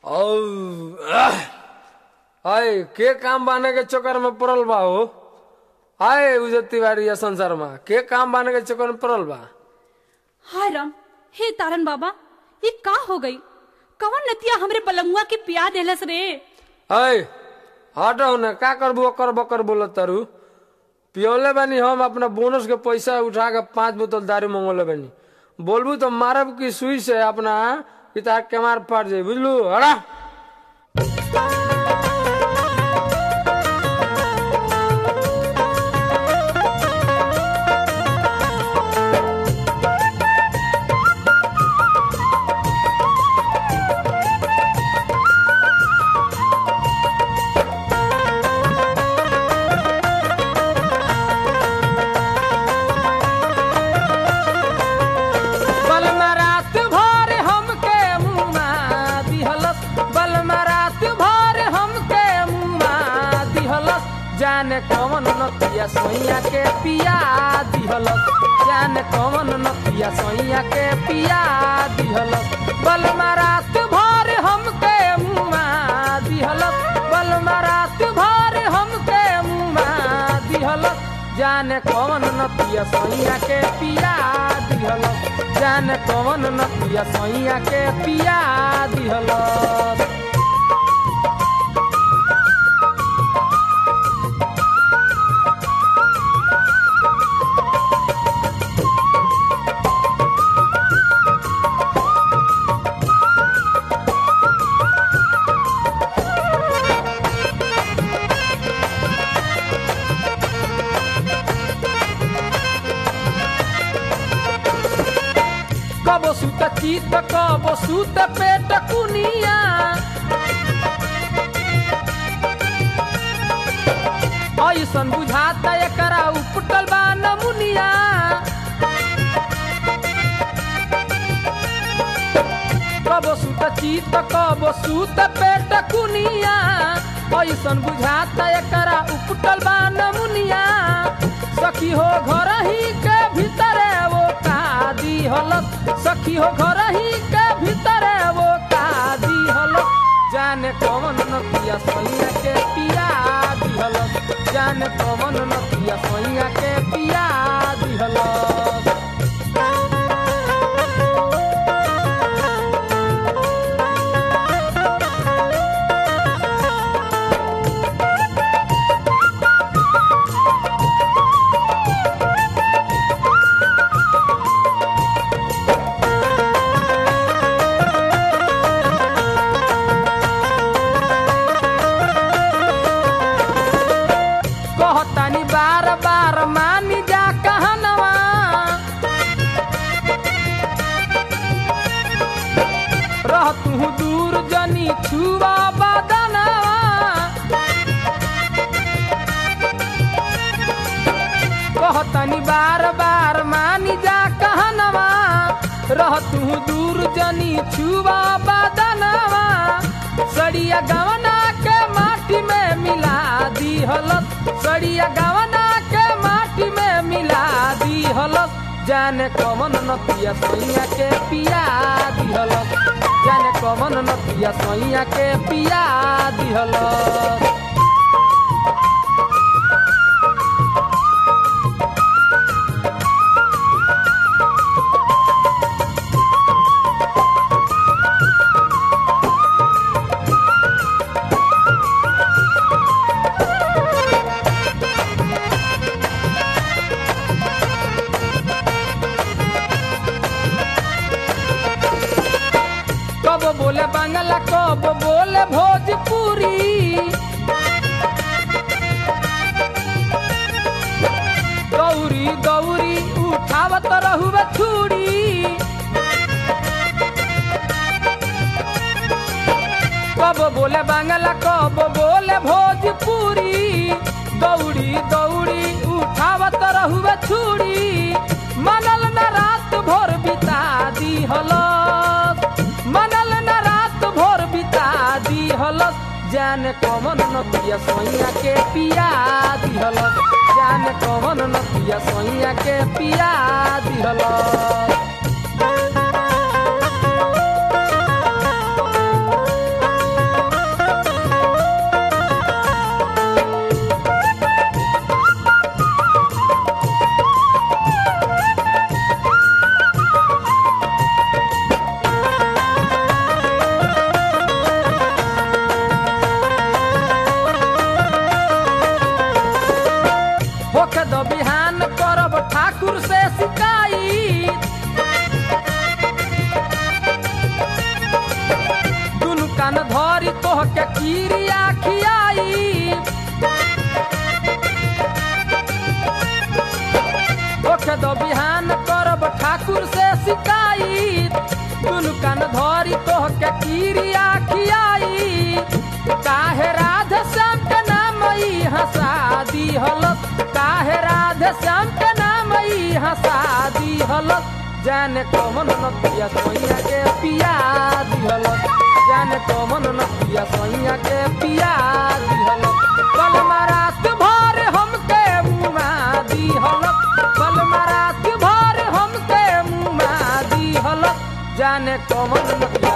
औ आय के काम बाने के चक्कर में पड़ल बा हो आय उजत तिवारी या संसार में के काम बाने के चक्कर में पड़ल बा हाय राम हे तारन बाबा ये का हो गई कवन नतिया हमरे पलंगुआ के पिया देलस रे आय हटो न का करबू अकर बकर बोलत तारू पियोले बानी हम अपना बोनस के पैसा उठा के पांच बोतल दारू मंगोले बानी बोलबू तो मारब की सुई से अपना पिता के मार पड़ जाई बुझलू हड़ा बलमा रात भर हमके मुमा दिहलस बलमा रात भर हमके मुमा दिहलस जाने कौन नतिया सोइया के पिया दिहलस जाने कौन नतिया सोइया के पिया दिहलस बलमा रात भर हमके मुमा दिहलस बलमा रात भर हमके मुमा दिहलस जाने कौन नतिया सोइया के पिया दिहलस जाने कौन नतिया सोइया के पिया दिहलस कबो सुत चित कबो सुत पेट कुनिया ऐसन बुझाता एकरा उपटल बा नमुनिया कबो सुत चित कबो सुत पेट कुनिया ऐसन बुझाता एकरा उपटल बा नमुनिया सखी हो घर ही के भीतरे वो कादी हलत सखी हो घर ही के भीतरे वो कादी हलत जाने कौन नतिया सोइया के पिया दिहलत जाने कौन नतिया सोइया के पिया दिहलत कहतानी बार बार मानी जा कहनवा रह तू दूर जनी छुआ बदनवा कहतानी बार बार मानी जा कहनवा रह तू दूर जनी छुआ बदनवा सड़िया गवना के माटी में मिला दी हलत सड़िया गवना के माटी में मिला दी हलत जाने कमन नतिया सोइया के पिया दी हलत जाने कमन नतिया सोइया के पिया दी हलत कब बोले बांग्ला कब बोले भोजपुरी गौरी गौरी उठावत रहुए छुरी कब बोले बांग्ला कब बोले भोजपुरी गौरी गौरी उठावत रहुए छुरी मनल न रात भोर बिता दी हलस मनल न रात भोर बिता दी हलस जाने कमन नतिया सोइया के पिया दी हलस जाने कमन नतिया सोइया के पिया दी हलस कान धरी तोह के कीरिया खियाई ओखे दो बिहान करब ठाकुर से शिकायत दुनु कान धरी तोह के कीरिया खियाई काहे राधे श्याम के नाम ई हंसा दी हलत काहे राधे श्याम के नाम ई हंसा दी हलत जाने कौन नतिया सोइया के पिया दी हलत जाने कौन नतिया सोइया के पिया दी हलत कल रात भर हमके मुआ दी हलत कल रात भर हमके मुआ दी हलत जाने कौन नतिया